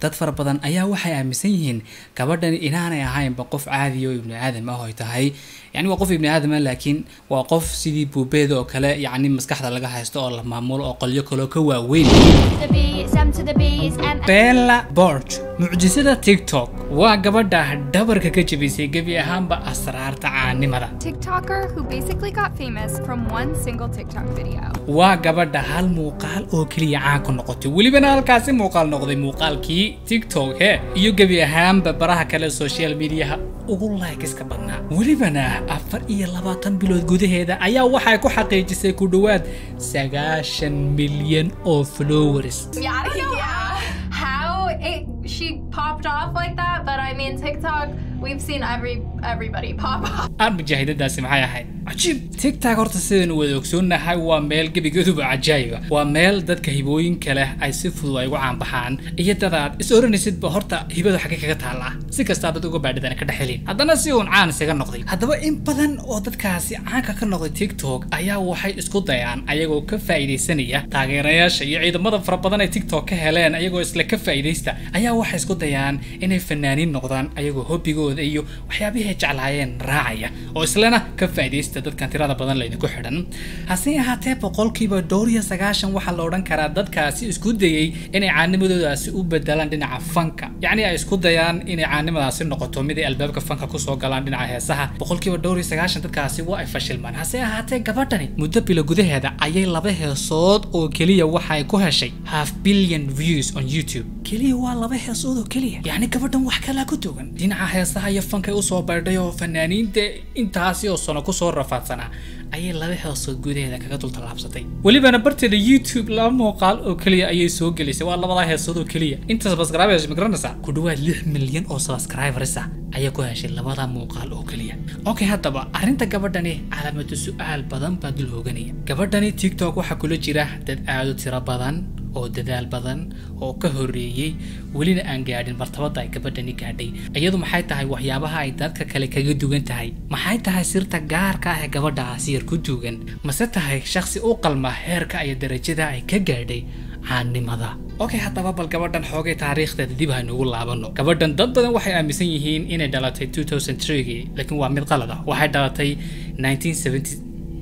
dad fara badan ayaa waxay aaminsan yihiin gabadhani inaanay ahaynba qof caadiya oo ibni aadam ah oo ay tahay yacni waa qof ibni aadam ah laakiin waa qof sidii buubeeda oo kale yacni maskaxda laga haysto oo la maamulo oo qolyo kaloo ka waaweyn the B, Sam to the B's, and bella borg mucjisada tiktok waa gabadha dhabarka ka jebisay gebi ahaanba asraarta caanimada TikToker who basically got famous from one single TikTok video. waa gabadha hal muuqaal oo keliya caan ku noqotay welibana halkaasi muuqaal noqday muuqaalkii tiktok he iyo gebi ahaanba baraha kale social mediaha ugu likeska badnaa welibana afar iyo labaatan bilood gudaheeda ayaa waxay ku xaqiijisay ku dhowaad sagaashan milyan oo followers Yeah, I don't know how it she popped off like that, but I mean TikTok, we've seen every everybody pop off. aan mujaahidadaasi maxay ahayd cajiib tigtag horta sidaynu wada ogsoonnahay waa meel gebigeeduba cajaayiba waa meel dadka hibooyinka leh ay si fudud ay ugu caanbaxaan iyo dadaad is oranaysidba horta hibadu xagge kaga taallaa si kastaa dad uga baadhidana ka dhexelin haddana si uun caan isaga noqday haddaba in badan oo dadkaasi caanka ka noqday tiktok ayaa waxay isku dayaan ayagoo ka faa'iidaysanaya taageerayaasha iyo ciidamada fara badan ay tiktok ka heleen ayagoo isla ka faa'iidaysta ayaa waxay isku dayaan inay fanaaniin noqdaan ayagoo hobbigooda iyo waxyaabihii ay jeclaayeen raacaya oo islana ka faa'iidaysta dadkan tirada badan laydinku xidhan hase ahaatee boqolkiiba dhowr iyo sagaashan waxaa la odhan karaa dadkaasi isku dayay inay caanimadoodaasi u bedelaan dhinaca fanka yacni ay isku dayaan inay caanimadaasi noqoto mid ay albaabka fanka kusoo galaan dhinaca heesaha boqolkiiba dhowr iyo sagaashan dadkaasi waa ay fashilmaan hase ahaatee gabadhani muddo bilo gudaheeda ayay laba heesood oo keliya waxay ku heshay half billion views on youtube keliya waa laba heesood oo keliya yacni gabadhan wax kalaa ku dugan dhinaca heesaha iyo fankay usoo baydhay oo fanaaniinta intaasi oo sano kusoo rafaadsanaa ayay laba heesood gudaheeda kaga dul tallaabsatay welibana barteeda youtube laba muuqaal oo keliya ayay soo gelisay waa labadaa heesood oo keliya inta subscribers ma garanaysaa ku dhawaad lix milyan oo subscribers ah ayaa ku heshay labada muuqaal oo keliya okay haddaba arrinta gabadhani calaamadu su-aal badan baa dul hooganaya gabadhani tiktok waxaa kula jira dad aad u tiro badan oo dadaal badan oo ka horreeyey welina aan gaadhin martabada ay gabadhani gaadhay iyadu maxay tahay waxyaabaha ay dadka kale kaga dugan tahay maxay tahay sirta gaarka ah ee gabadhaasi yar ku dugan mase tahay shakhsi u qalma heerka iyo darajada ay ka gaadhay caannimada okay haddaba bal gabadhan xoogay taariikhdeeda dib haynugu laabano gabadhan dad badan waxay aaminsan yihiin inay dhalatay 2003gii laakiin waa mid qalad ah waxay dhalatay 1970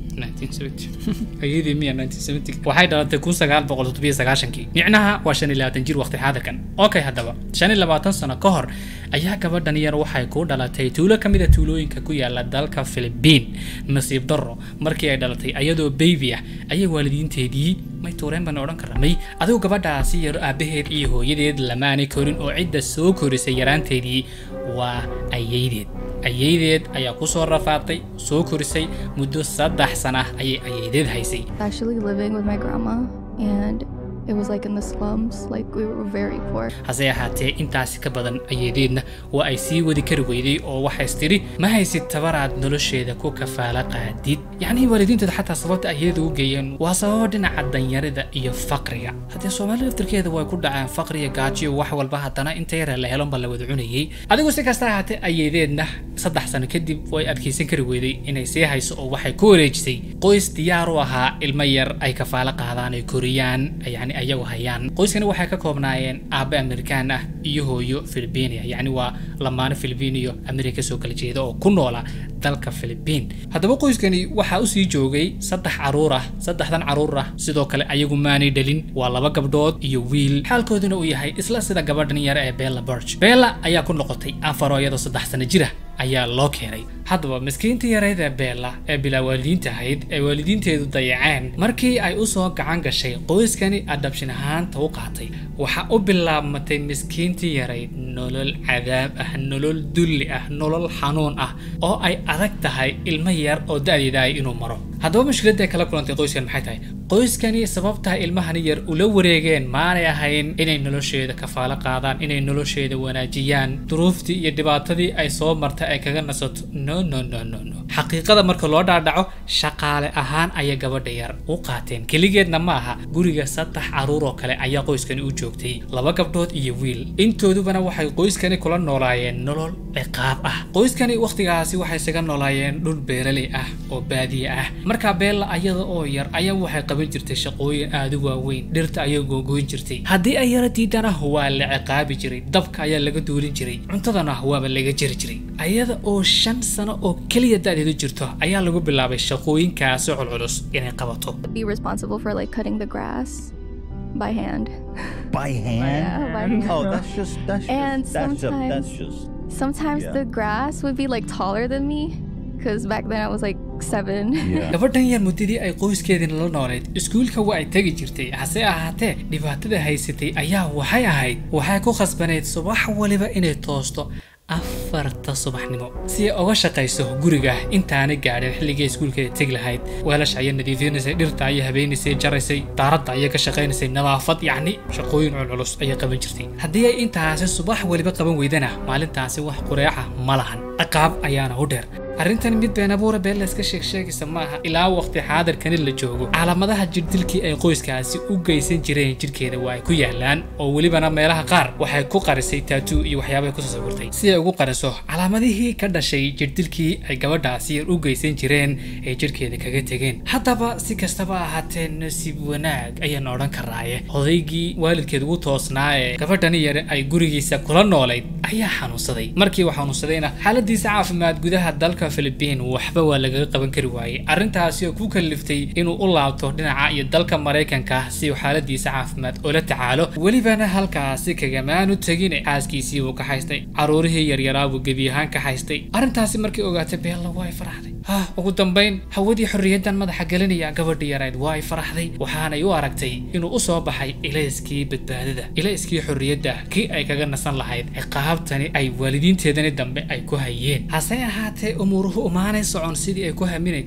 ayadii miya waxay dhalatay kun sagaal boqol toddobiyo sagaashankii micnaha waa shan iyo labaatan jir waqti xaadirkan okay haddaba shan iyo labaatan sano ka hor ayaa gabadhan yar waxay ku dhalatay tuulo ka mid a tuulooyinka ku yaala dalka philibiin nasiib darro markii ay dhalatay ayadoo baby ah ayay waalidiinteedii may tuureen baan odhan karaa may adigu gabadhaasi yar aabaheed iyo hooyadeed lamaanay korin oo cidda soo korisay yaraanteedii waa ayaydeed ayaydeed ayaa ku soo rafaatay soo korisay muddo saddex sana ayay ayaydeed haysay actually living with my grandma and it was like in the slums like we were very poor hase ahaatee intaasi ka badan ayadeedna waa ay sii wadi kari weyday oo waxays tidhi ma haysid tabaraad nolosheeda ku kafaala qaadid yacnii waalidiinteeda xataa sababta ayadeeda u geeyeen waa sababa dhinaca danyarida iyo faqriga haddee soomaalida laftirkeeda way ku dhaceen faqriya gaajiyo wax walba haddana inta yara la helon baa la wada cunayey adigu si kasta ahaatee ayadeedna saddex sano kadib way adkaysan kari weyday inay sii hayso oo waxay ku wareejisay qoys diyaar u ahaa ilmo yar ay kafaalo qaadaan ay koriyaan yacni ayagu hayaan qoyskani waxay ka koobnaayeen aabe amerikaan ah iyo hooyo filibiinia yacni waa lamaano filibiin iyo amerika kasoo kala jeeda oo ku noola dalka filibiin haddaba qoyskani waxaa usii joogay saddex caruur ah saddexdan caruur ah sidoo kale ayagu maanay dhalin waa laba gabdhood iyo wiil xaalkooduna uu yahay isla sida gabadhan yar ee bella borg bella ayaa ku noqotay afaro iyadoo saddex sano jira ayaa loo keenay haddaba miskiinta yareyd ee beella ee bilaa waalidiinta ahayd ee waalidiinteedu dayaceen markii ay usoo gacan gashay qoyskani adhabshin ahaanta u qaatay waxaa u bilaabmatay miskiintii yarayd nolol cadaab ah nolol dulli ah nolol xanuun ah oo ay adag tahay ilmo yar oo da-deeda ay inuu maro haddaba mushkiladda ay kala kulantay qoyskan maxay tahay qoyskani sababtaa ilmahani yar ula wareegeen maanay ahayn inay nolosheeda kafaalo qaadaan inay nolosheeda wanaajiyaan duruuftii iyo dhibaatadii ay soo martay ay kaga nasato no no no no no xaqiiqada marka loo dhaadhaco shaqaale ahaan ayay gabadha yar u qaateen keligeedna ma aha guriga saddex caruur oo kale ayaa qoyskani u joogtay laba gabdhood iyo wiil intoodubana waxay qoyskani kula noolaayeen nolol ciqaab ah qoyskani wakhtigaasi waxay isaga noolaayeen dhul beeraley ah oo baadiye ah markaa beella ayada oo yar ayaa waxay qaban jirtay shaqooyin aada u waaweyn dhirta ayay googoyn jirtay haddii ay yara diidana waa la ciqaabi jiray dabka ayaa laga duulin jiray cuntadana waaba laga jeri jiray ayada oo shan sano oo keliya da-deedu jirto ayaa lagu bilaabay shaqooyinkaasi culculus inay qabato Be responsible for like cutting the grass by hand. By hand? Yeah, by hand. Oh, that's just that's And just that's, just, that's sometimes- just Sometimes Yeah. the grass would be like taller than me because back then I was like seven. yeah. gabadhan yar muddadii ay qoyskeedin la nooleed iskuulka waa ay tegi jirtay hase ahaatee dhibaatada haysatay ayaa waxay ahayd waxay ku khasbaneyd subax waliba inay toosto afarta subaxnimo si ay uga shaqayso guriga intaanay gaadhin xilligii iskuulkeeda tegi lahayd weelasha ayay nadiifinaysay dhirta ayay habeynaysay jaraysay daaradda ayay ka shaqaynaysay nadaafad yacni shaqooyin culculus ayay qaban jirtay haddii ay intaasi subax waliba qaban weydana maalintaasi wax qureeca ma lahan ciqaab ayaana u dheer arrintan mid been abuura been la iska sheeg sheegaysa maaha ilaa waqti xaadirkani la joogo calaamadaha jirdilkii ay qoyskaasi u geysan jireen jirkeeda waa ay ku yaalaan oo welibana meelaha qaar waxay ku qarisay taatuu iyo waxyaabahay kusoo sawirtay si ay ugu qariso calaamadihii ka dhashay jirdilkii ay gabadhaasi yar u geysan jireen ee jirkeeda kaga tegeen haddaba si kastaba ahaatee nasiib wanaag ayaan odhan karaaye odaygii waalidkeed ugu toosnaa ee gabadhani yare ay gurigiisa kula noolayd ayaa xanuunsaday markii uu xanuunsadayna xaaladiisa caafimaad gudaha dalka Philippine waxba waa lagaga qaban kari waayey arrintaasi oo ku kaliftay inuu u laabto dhinaca iyo dalka Mareykanka si uu xaaladiisa caafimaad ula tacaalo welibana halkaasi kagamaanu tegin xaaskiisii uu ka haystay caruurihii yaryaraa buu gebi ahaan ka haystay arrintaasi markii ogaatay Bella waa ay faraxday ha ugu dambayn hawadii xorriyaddan madaxa gelinaya gabadhii yarayd waa ay faraxday waxaanay u aragtay inuu u soo baxay ilayskii badbaadada ilayskii xorriyadda kii ay kaga nasan lahayd ciqaabtani ay waalidiinteedani dambe ay ku hayeen hase ahaatee umuuruhu umaanay socon sidii ay ku haminayd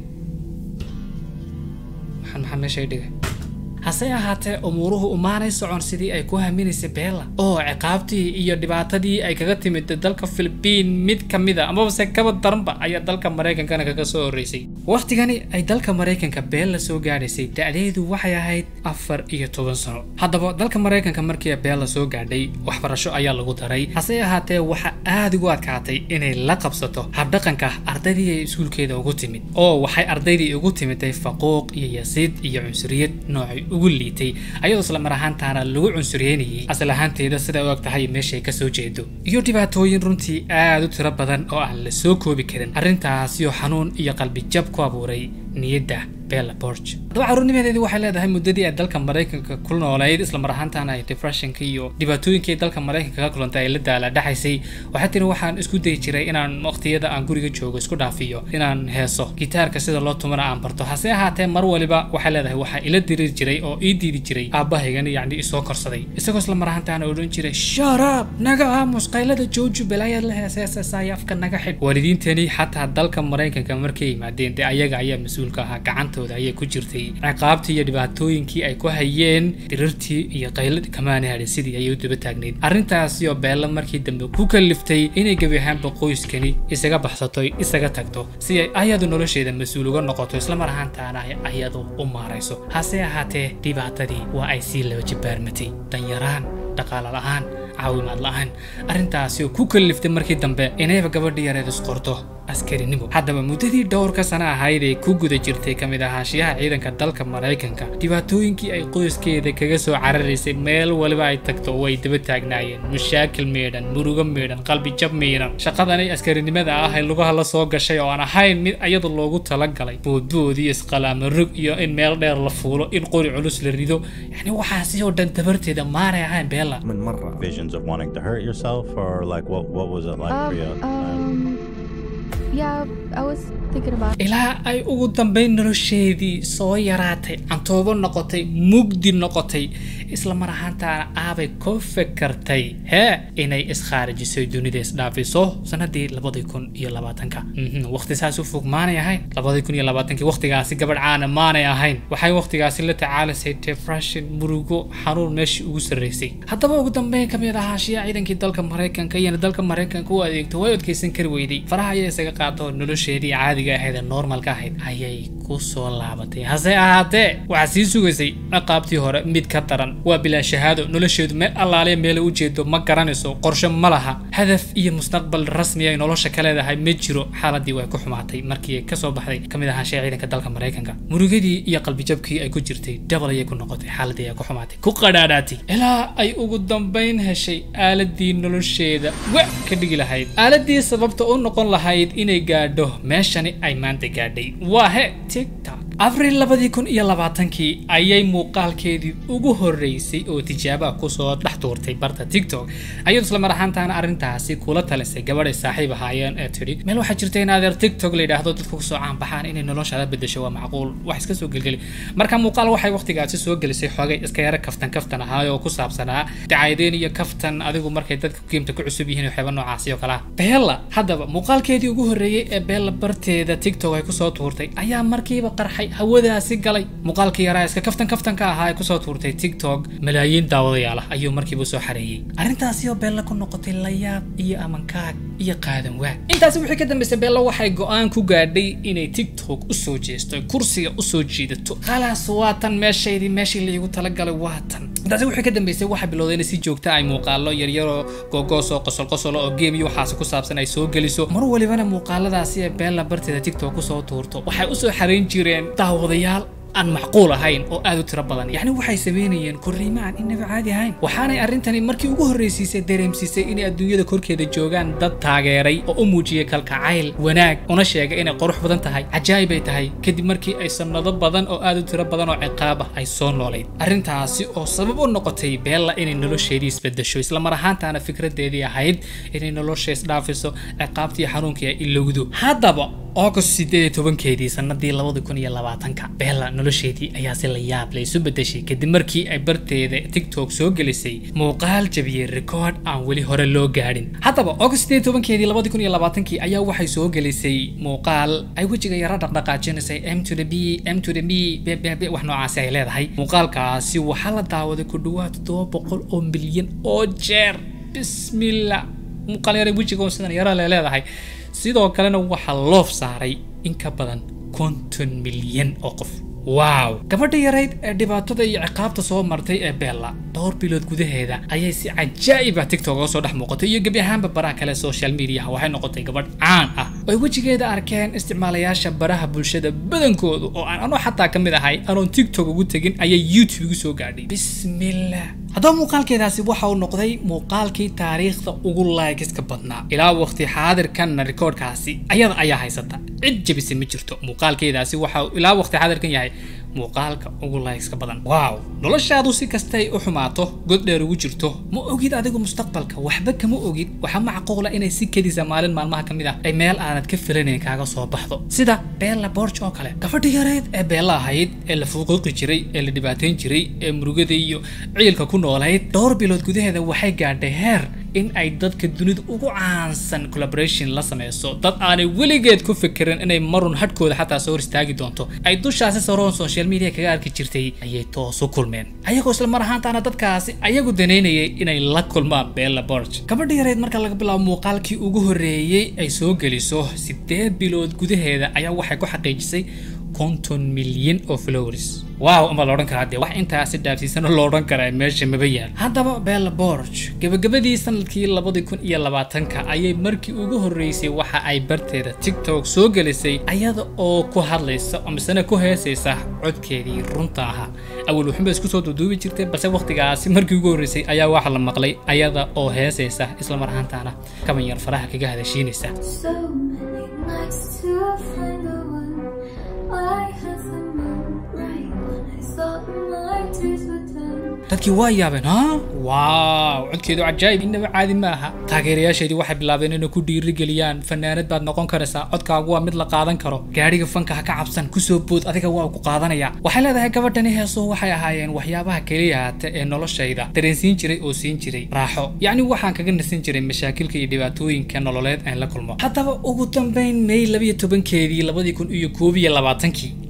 waxaan maxaa meesha i dhigay hase ahaatee umuuruhu umaanay socon sidii ay ku haminaysay beella oo ciqaabtii iyo dhibaatadii ay kaga timid dalka Philippine mid ka mid a amaba se kaba daranba ayaa dalka Mareykankana kaga soo horeysay waqtigani ay dalka Mareykanka beella soo gaadhaysay da'deedu waxay ahayd afar iyo toban sano haddaba dalka Mareykanka markii ay beella soo gaadhay waxbarasho ayaa lagu daray hase ahaatee waxa aad ugu adkaatay inay la qabsato habdhaqanka ardaydii ay iskuulkeeda ugu timid oo waxay ardaydii ugu timiday faquuq iyo yasiid iyo cunsuriyad noocay ugu liitay ayadoo isla mar ahaantaana lagu cunsuryeynayay asal ahaanteeda sida u eg tahay meeshay ka soo jeedo iyo dhibaatooyin runtii aad u tiro badan oo aan la soo koobi karin arrintaasi oo xanuun iyo qalbi jab ku abuuray niyadda Bella Porch. Haddaba caruurnimadeedii waxay leedahay muddadii ay dalka Mareykanka ku noolayd isla mar ahaantaana ay depressionka iyo dhibaatooyinkii ay dalka Mareykanka ka kulantay ay la daala dhaxaysay waxay tiri waxaan isku dayi jiray inaan waqtiyada aan guriga joogo isku dhaafiyo inaan heeso gitaarka sida loo tumana aan barto hase ahaatee mar waliba waxay leedahay waxaa ila diri jiray oo ii diidi jiray aabahaygani yacni isoo korsaday isagoo isla mar ahaantaana odhan jiray sharaab naga aamus qaylada jooju balaayaad la heeseesasaaya afka naga xidh waalidiintani xataa dalka Mareykanka markay yimaadeen dee ayaga ayaa mas-uulka ahaa gacanta gacantooda ayay ku jirtay ciqaabtii iyo dhibaatooyinkii ay ku hayeen dirirtii iyo qayladii kamaana hadhin sidii ayay u daba taagnayd arrintaasi oo beella markii dambe ku kaliftay inay gebi ahaanba qoyskani isaga baxsato isaga tagto si ay ayadu nolosheeda mas-uul uga noqoto isla mar ahaantaana ay ayadu u maarayso hase ahaatee dhibaatadii waa ay sii laba jibaarmatay danyaraan dhaqaale la'aan caawimaad la'aan arrintaasi oo ku kaliftay markii dambe inayba gabadhii yareed isqorto askarinimo haddaba muddadii dhowrka sano ahayd ee ku guda jirtay ka mid ahaanshiyaha ciidanka dalka maraykanka dhibaatooyinkii ay qoyskeeda kaga soo cararaysay meel waliba ay tagto way daba taagnaayeen mushaakil meedhan murugo meedhan qalbi jab meedhan shaqadanay askarinimada ah ee lugaha la soo gashay oo aan ahayn mid iyadu loogu talagalay boodbood iyo isqalaamo rog iyo in meel dheer la fuulo in qori culus la rido yacni waxaasi oo dhan dabarteeda maanay ahayn beella من مرة Visions of wanting to hurt yourself, or like what? What was it like for you? Um, um, yeah, I was thinking about ilaa ay ugu dambayn nolosheedii soo yaraatay cantoobo noqotay mugdi noqotay isla mar ahaantaana aabay ku fekertay hee inay iskhaarijisay dunida isdhaafiso sanadii labadii kun iyo labaatanka Mhm, waqti saas u fog maanay ahayn labadii kun iyo labaatankii waqtigaasi gabadh caana maanay ahayn waxay waqtigaasi la tacaalaysay depression murugo xanuun meeshii ugu sarreysay haddaba ugu dambeyn ka mid ahaashiya ciidankii dalka maraykanka iyana dalka maraykanka u adeegto way adkeysan kari weyday faraha ayaa isaga qaado nolosheedii caadiga ahayd ee normalka ahayd ayay ku soo laabatay hase ahaatee waxaa sii sugaysay ciqaabtii hore mid ka daran waa bilaa shahaado nolosheedu meel allaaliya meela u jeedo ma garanayso qorshe ma laha hadaf iyo mustaqbal rasmi ay nolosha ka leedahay ma jiro xaaladii way ku xumaatay markii ay kasoo baxday kamid ahaanshee ciidanka dalka maraykanka murugadii iyo qalbijabkii ay ku jirtay dabal ayay ku noqotay xaaladii ay ku xumaatay ku qadhaadhaatay ilaa ay ugu dambayn heshay aaladii nolosheeda wa ka dhigi lahayd aaladii sababta u noqon lahayd inay gaadho meeshani ay maanta gaadhay waa he tiktok abril labadii kun iyo labaatankii ayay muuqaalkeedii ugu horreysay oo tijaaba kusoo dhex tuurtay barta tiktok ayadu isla mar ahaantaana arrintaasi kula talisay gabadhay saaxiib ahaayeen ee tidhi meel waxaa jirta in adeer tiktok la yidhaahdo dadku kusoo caanbaxaan inay noloshaada bedesho waa macquul wax iska soo gelgeli marka muuqaal waxay waqtigaasi soo gelisay xoogay iska yara kaftan kaftan ahaay oo ku saabsanaa dacaydeen iyo kaftan adigu markay dadka qiimta ku cusub yihiin waxyaaba noocaasi oo kale ah beella haddaba muuqaalkeedii ugu horreeyey ee beella barteeda tiktok ay kusoo tuurtay ayaa markiiba qarxay hawadaasi galay muuqaalkii yaraa iska kaftan kaftanka ahaa ee kusoo tuurtay tiktok malaayiin daawadayaal ah ayuu markiiba soo xareeyey arrintaasi oo beella ku noqotay layaab iyo amankaag iyo qaadan waag intaasi wixii ka dambeysay beella waxay go-aan ku gaadhay inay tiktok usoo jeesto kursiga usoo jiidato khalaas waatan meeshaydii meeshii laigu talagalay waatan intaasi wixii ka dambeysay waxaa bilowday inay si joogta ay muuqaalo yaryaroo googoos oo qosol qosol oo game iyo waxaasi ku saabsan ay soo geliso mar walibana muuqaaladaasi ee beella barteeda tiktok kusoo tuurto waxay usoo xarayn jireen daawadayaal aan macquul ahayn oo aad u tiro badan yacni waxay sameynayeen korriimo aan inaba caadi ahayn waxaanay arrintani markii ugu horreysiisay dareemsiisay inay adduunyada korkeeda joogaan dad taageeray oo u muujiyay kalkacayl wanaag una sheegay inay qurux badan tahay cajaayib ay tahay kadib markii ay sannado badan oo aad u tiro badan oo ciqaab ah ay soo noolayd arrintaasi oo sabab u noqotay beella inay nolosheedii isbedesho isla mar ahaantaana fikradeedii ahayd inay nolosha isdhaafiso ciqaabtii xanuunkii ay ilowdo haddaba august sideed iyo tobankeedii sanadii labadi kun iyo labaatanka beella nolosheedii ayaa si la yaab la isu bedeshay kadib markii ay barteeda tiktok soo gelisay muuqaal jabiyey record aan weli hore loo gaadhin haddaba august sideed iyo tobankeedii labadi kun iyo labaatankii ayaa waxay soo gelisay muuqaal ay wejiga yara dhaqdhaqaajinaysay m to the b m to the b b b b wax noocaasi ay leedahay muuqaalkaasi waxaa la daawaday ku dhawaad toddoba boqol oo milyan oo jeer bismillah muuqaal yara wejiga sidan yara le leedahay sidoo kalena waxaa loof saaray in ka badan konton milyan oo qof waaw gabadha yarayd ee dhibaatada iyo ciqaabta soo martay ee beella dhowr bilood gudaheeda ayay si cajaa'ib ah tiktok uga soo dhex muuqatay iyo gebi ahaanba baraha kale social mediaha waxay noqotay gabadh caan ah oo ay wejigeeda arkeen isticmaalayaasha baraha bulshada badankoodu oo aan anoo xataa ka mid ahay anoon tiktok ugu tegin ayay youtube igu soo gaadhay bismillah haddaba muuqaalkeedaasi waxa uu noqday muuqaalkii taariikhda ugu laagiska badnaa ilaa waqti xaadirkanna rikoodhkaasi ayada ayaa haysata cid jebisa ma jirto muuqaalkeedaasi waxa uu ilaa waqti xaadirkan yahay muuqaalka ugu laagiska badan waaw noloshaadu si kastay u xumaato god dheer ugu jirto ma ogid adigu mustaqbalka waxba kama ogid waxaa macquula inay si kedisa maalin maalmaha ka mid ah ay meel aanad ka filanayn kaaga soo baxdo sida beella borj oo kale gabadhi yareyd ee beella ahayd ee la fuuqiiqi jiray ee la dhibaateyn jiray ee murugada iyo ciilka ku noolayd dhowr bilood gudaheeda waxay gaadhay heer in ay dadka dunida ugu caansan collaboration la sameyso dad aanay weligeed ku fikirin inay marun hadhkooda xataa soo hor istaagi doonto ay dushaasi saroon social media kaga arki jirtay ayay toos u kulmeen ayagoo isla mar ahaantaana dadkaasi ayagu danaynayay inay la kulmaan beella borj gabadha yareed marka laga bilaabo muuqaalkii ugu horreeyey ay soo geliso sideed bilood gudaheeda ayaa waxay ku xaqiijisay konton milyan oo flowers waaw ama la odhan karaa dee wax intaasi dhaafsiisana loo odhan karaa meesha maba yaal haddaba bella borg gabagabadii sanadkii labadi kun iyo labaatanka ayay markii ugu horreysay waxa ay barteeda tiktok soo gelisay ayada oo ku hadlaysa oo misena ku heesaysa codkeedii runta ahaa awal wuxuunba isku soo duuduubi jirtay balse waqtigaasi markii ugu horreysay ayaa waxa la maqlay ayada oo heesaysa isla mar ahaantaana kaban yar faraha kaga hadashiinaysa So many nights to find the one. I had the moon right when I thought my tears were done. dadkii waa yaabeen ha waaw codkeedu cajaayib inaba caadi ma aha taageerayaasheedii waxay bilaabeen inay ku dhiirigeliyaan fanaanad baad noqon karaysaa codkaagu waa mid la qaadan karo gaadhiga fanka ha ka cabsan kusoo bood adiga waa ku qaadanaya waxay leedahay gabadhani heesuhu waxay ahaayeen waxyaabaha keliya haata ee noloshayda dareensiin jiray oo siin jiray raaxo yacni waxaan kaga nasin jiray mashaakilka iyo dhibaatooyinka nololeed aan la kulmo haddaba ugu dambayn may labiyo tobankeedii labadii kun iyo koob iyo labaatankii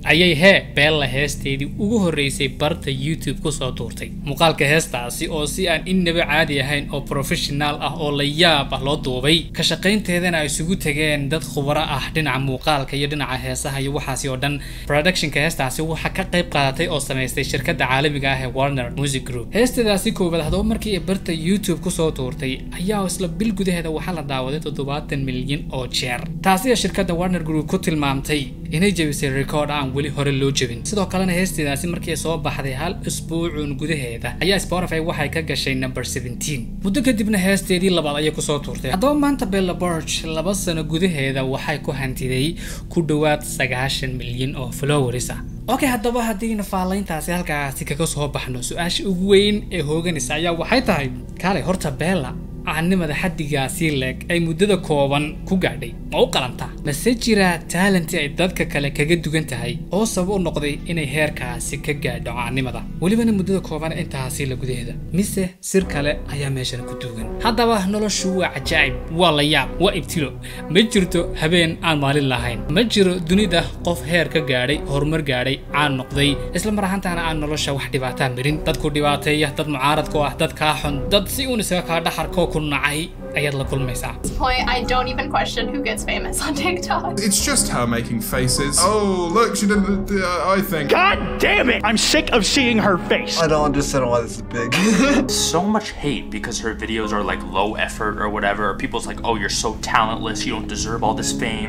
ayay hee beella heesteedii ugu horreysay barta youtube kusoo tuurtay muuqaalka heestaasi oo si aan innaba caadi ahayn oo professional ah oo la yaab ah loo duubay ka shaqaynteedana ay isugu tageen dad khubaro ah dhinaca muuqaalka iyo dhinaca heesaha iyo waxaasi oo dhan productionka heestaasi waxaa ka qayb qaadatay oo samaystay shirkadda caalamiga ah ee warner music group heesteedaasi koowaad haddaba markii ay barta youtube kusoo tuurtay ayaa isla bil gudaheeda waxaa la daawaday toddobaatan milyan oo jeer taasi ee shirkadda warner group ku tilmaamtay inay jebisay record aan weli hore loo jebin sidoo kalena heesteedaasi markii ay soo baxday hal isbuucun gudaheeda ayaa spotify waxay ka gashay number 17 muddo kadibna heesteedii labaad ayay kusoo tuurtay haddaba maanta bella borch laba sano gudaheeda waxay ku hantiday ku dhowaad sagaashan milyan oo followers ah okay haddaba haddiina faalayntaasi halkaasi kaga soo baxno su-aasha ugu weyn ee hooganaysa ayaa waxay tahay kaalay horta bella caanimada xaddigaasi leeg ay muddada kooban ku gaadhay ma u qalantaa mase jira taalanti ay dadka kale kaga dugan tahay oo sabab u noqday inay heerkaasi ka gaadho caanimada welibana muddada kooban intaasi la gudaheeda mise sir kale ayaa meeshan ku duugan haddaba noloshu waa cajaa'ib waa la yaab waa ibtilo ma jirto habeen aan maalin lahayn ma jiro dunida qof heer ka gaadhay horumar gaadhay caan noqday isla mar ahaantaana aan nolosha wax dhibaataa marin dadku dhibaateeya dad mucaaradku ah dad kaa xun dad si uun isaga kaa dhaxarkoo ku nacay ayaad la kulmaysaa At this point, I don't even question who gets famous on TikTok. It's just her making faces. Oh, look, she didn't. Uh, I think. God damn it! I'm sick of seeing her face. I don't understand why this is big. so much hate because her videos are like low effort or whatever. Or people's like, oh, you're so talentless, you don't deserve all this fame.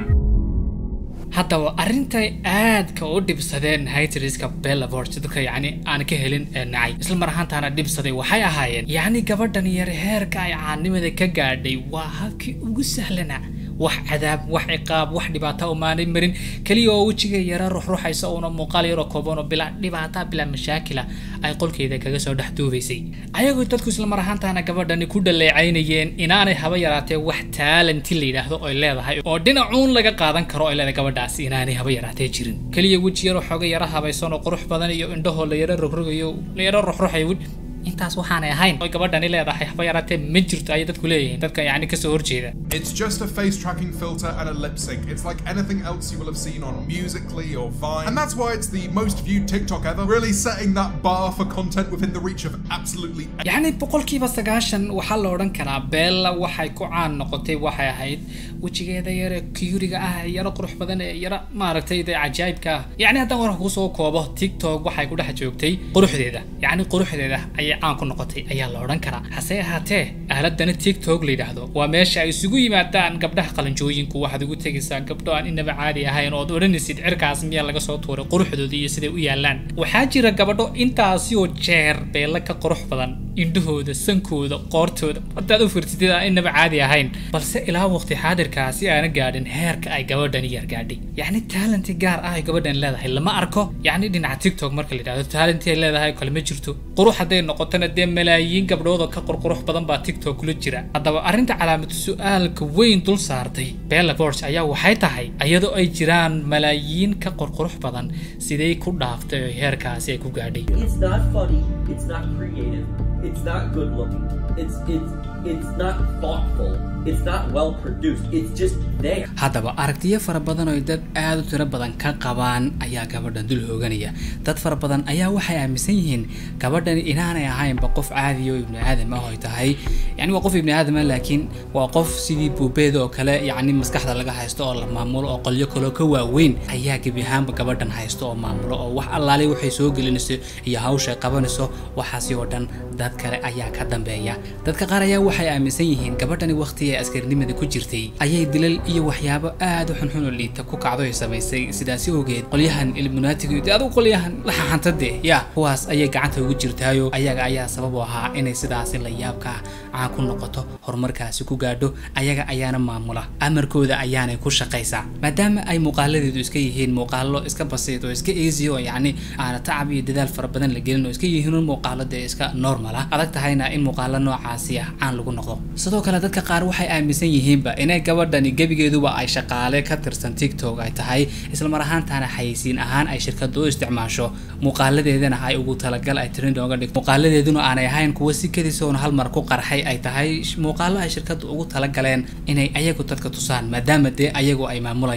haddaba arrintay aadka u dhibsadeen haytriska bellabort dadka yacni aan ka helin ee nacay isla mar ahaantaana dhibsaday waxay ahaayeen yacni gabadhan yar heerka ay caanimada ka gaadhay waa habkii ugu sahlana wax cadaab wax ciqaab wax dhibaato umaanay marin keliya oo wejiga yara ruxruxaysa uuna muuqaal yaroo kooban oo bilaa dhibaata bilaa mashaakila ay qolkeeda kaga soo dhex duubaysay ayagoo dadku isla mar ahaantaana gabadhani ku dhaleecaynayeen inaanay haba yaraatee wax taalanti la yidhaahdo oy leedahay oo dhinacuun laga qaadan karo oy leedahay gabadhaasi inaanay haba yaraatee jirin keliya weji yaroo xooga yara habaysan oo qurux badan iyo indhahoo la yara rogrogayo la yara ruxruxayo intaas waxaanay ahayn oy gabadhani leedahay haba yaraatee ma jirto ayay dadku leeyihiin dadka yacni kasoo horjeeda It's just a face tracking filter and a lip sync. It's like anything else you will have seen on Musically or Vine. And that's why it's the most viewed TikTok ever, really setting that bar for content within the reach of absolutely yacni boqolkiiba sagaashan waxaa la odhan karaa beella waxay ku caan noqotay waxay ahayd wejigeeda yare kiyuriga ah ee yaro qurux badan ee yaro maaragtay dee cajaa'ibka ah yacni haddaan warka kusoo koobo tiktok waxay ku dhex joogtay quruxdeeda yacni quruxdeeda ayay caan ku noqotay ayaa la odhan karaa hase ahaatee aaladani tiktok la yidhaahdo waa meesha ay isugu yimaadaan gabdhaha qalanjooyinku waxaad ugu tegaysaa gabdho aan inaba caadi ahayn ood odhanaysid cirkaas miyaa laga soo tuuray quruxdooda iyo siday u yaalaan waxaa jira gabadho intaasi oo jeer beella ka qurux badan indhahooda sankooda qoortooda haddaad u firtidid aan inaba caadi ahayn balse ilaa waqti xaadirkaasi aana gaadhin heerka ay gabadhani yar gaadhay yacni taalanti gaar ah ay gabadhan leedahay lama arko yacni dhinaca tiktok marka la yidhahdo taalanti ay leedahay kale ma jirto qurux hadday noqotona dee malaayiin gabdhood oo ka qurqurux badan baa tiktok kula jira haddaba arrinta calaamatu su-aalka weyn dul saartay bella borch ayaa waxay tahay iyadoo ay jiraan malaayiin ka qurqurux badan siday ku dhaaftay oo heerkaasi ay ku gaadhay It's not funny. It's not creative. It's not good looking. It's it's it's not thoughtful. It's not well produced. It's just there. haddaba aragtiyo fara badan oo dad aad u tiro badan ka qabaan ayaa gabadhan dul hooganaya dad fara badan ayaa waxay aaminsan yihiin gabadhani inaanay ahaynba qof caadi oo ibni aadam ah oy tahay yacni waa qof ibni aadam ah laakiin waa qof sidii buubeeda oo kale yacni maskaxda laga haysto oo la maamulo oo qolyo kaloo ka waaweyn ayaa gebi ahaanba gabadhan haysto oo maamulo oo wax allaale waxay soo gelinayso iyo hawsha ay qabanayso waxaasi oo dhan dad kale ayaa ka dambeeya dadka qaar ayaa waxay aaminsan yihiin gabadhani waqtigii ay askarinimada ku jirtay ayay dilal iyo waxyaabo aad u xunxun oo liita ku kacdo ay samaysay sidaasi ogeed qolyahan ilmunaatiga dee adigu qolyahan la xaxantade ya kuwaas ayay gacanta ugu jirtaayo ayaga ayaa sabab u ahaa inay sidaasi la yaabka caan ku noqoto horumarkaasi ku gaadho ayaga ayaana maamula amarkooda ayaanay ku shaqaysaa maadaama ay muuqaaladeedu iska yihiin muuqaalo iska basiid oo iska easy oo yacni aana tacab iyo dadaal fara badan la gelin oo iska yihiin un muuqaalo dee iska normal ah adag tahayna in muuqaalo noocaasi ah caan lagu noqdo sidoo kale dadka qaar waxay aaminsan yihiinba inay gabadhani gebigeeduba ay shaqaale ka tirsan tiktok ay tahay isla mar ahaantaana xayeysiin ahaan ay shirkadu u isticmaasho muuqaaladeedana ay ugu talagal ay trend ooga dhigto muuqaaladeeduna aanay ahayn kuwa si kadisoona hal mar ku qarxay ay tahay muuqaalo ay shirkadu ugu talagaleen inay ayagu dadka tusaan maadaama dee ayagu ay maamulayaan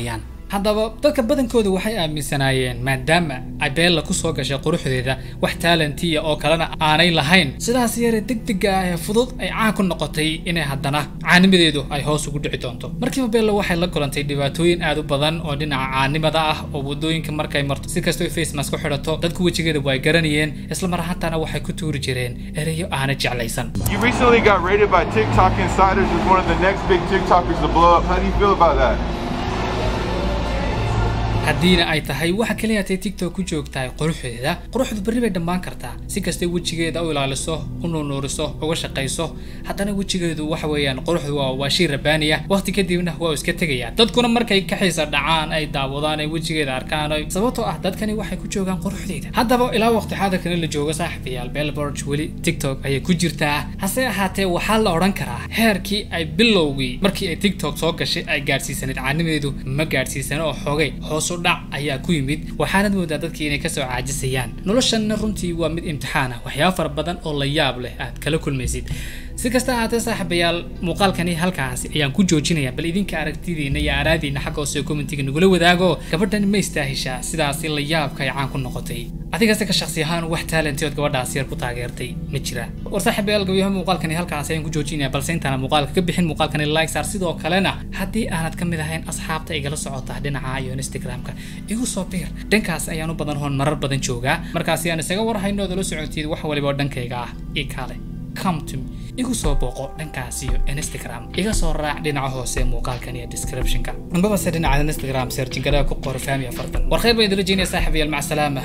haddaba dadka badankooda waxay aaminsanaayeen maadaama ay beella kusoo gashay quruxdeeda wax taalentiya oo kalena aanay lahayn sidaas yare degdega ah ee fudud ay caan ku noqotay inay haddana caanimadeedu ay hoos ugu dhici doonto markiiba beella waxay la kulantay dhibaatooyin aad u badan oo dhinaca caanimada ah oo wadooyinka markay marto si kastoo face mask ku xidhato dadku wejigeeda way garanayeen isla mar ahaantaana waxay ku tuuri jireen ereyo aana jeclaysan You recently got rated by TikTok Insiders as one of the next big TikTokers to blow up. How do you feel about that? haddiina ay tahay waxa kaliya tay tiktok ku joogtahay quruxdeeda quruxdu berri bay dhammaan kartaa si kastay wejigeeda u ilaaliso u nuunuuriso uga shaqayso haddana wejigeedu waxa weeyaan quruxdu waa waa shay rabaaniya waqti kadibna waa iska tegaya dadkuna markay ka xiisa dhacaan ay daawadaan ay wejigeeda arkaan ay sababtoo ah dadkani waxay ku joogaan quruxdeeda haddaba ilaa waqti xaadirkani la joogo saaxiibayaal bellborge weli tiktok ayay ku jirtaa hase ahaatee waxaa la odhan karaa heerkii ay bilowgii markii ay tiktok soo gashay ay gaadhsiisanayd caanimadeedu ma gaadhsiisana oo xoogay hoos u dhac ayaa ku yimid waxaanad moodaa dadkii inay kasoo caajisayaan noloshanna runtii waa mid imtixaan ah waxyaaba fara badan oo la yaab leh aad kala kulmaysid si kasta ahaatee saaxiibayaal muuqaalkani halkaasi ayaan ku joojinaya bal idinka aragtidiina iyo araadiina xagga hoose commentiga nagula wadaago gabadhan ma istaahishaa sidaasi la yaabka ay caan ku noqotay adigase ka shaksi ahaan wax talentood gabadhaas yar ku taageertay ma jira war saaxiibayaal gabayaha muuqaalkani halkaasi ayaan ku joojinaya balse intaana muuqaalka ka bixin muuqaalkani like saar sidoo kalena haddii aanad ka mid ahayn asxaabta igala socota dhinaca iyo instagramka igu soo biir dhankaas ayaan u badan hoon marar badan joogaa markaasi aan isaga warhayno ood la socotid wax waliba oo dhankayga ah ii kaale come to me igu soo booqo dhankaas iyo instagram iga soo raac dhinaca hoose muuqaalkan iyo descriptionka ambabase dhinaca instagram searchingada ku qor fahmi afartan war khayr baan idila jeynaya saaxiibayaal mac salaama